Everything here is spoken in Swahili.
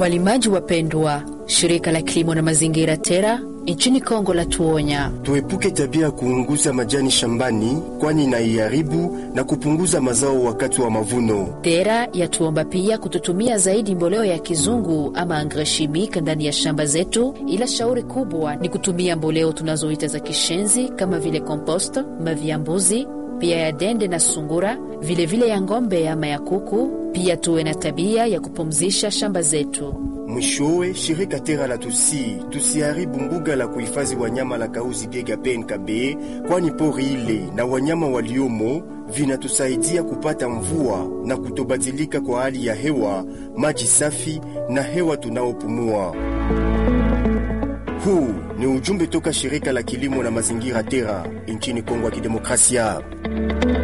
Walimaji wapendwa, shirika la kilimo na mazingira TERA nchini Kongo la tuonya tuepuke tabia ya kuunguza majani shambani, kwani inaiharibu na kupunguza mazao wakati wa mavuno. TERA yatuomba pia kututumia zaidi mboleo ya kizungu ama engrais chimique ndani ya shamba zetu, ila shauri kubwa ni kutumia mboleo tunazoita za kishenzi kama vile compost, mavi ya mbuzi pia ya dende na sungura, vilevile vile ya ng'ombe ama ya kuku. Pia tuwe na tabia ya kupumzisha shamba zetu. Mwishowe, shirika Tera la tusi tusiharibu mbuga la kuhifadhi wanyama la Kauzi Biega PNKB, kwani pori ile na wanyama waliomo vinatusaidia kupata mvua na kutobadilika kwa hali ya hewa, maji safi na hewa tunaopumua. Huu ni ujumbe toka shirika la kilimo na mazingira Tera nchini Kongo ya Kidemokrasia.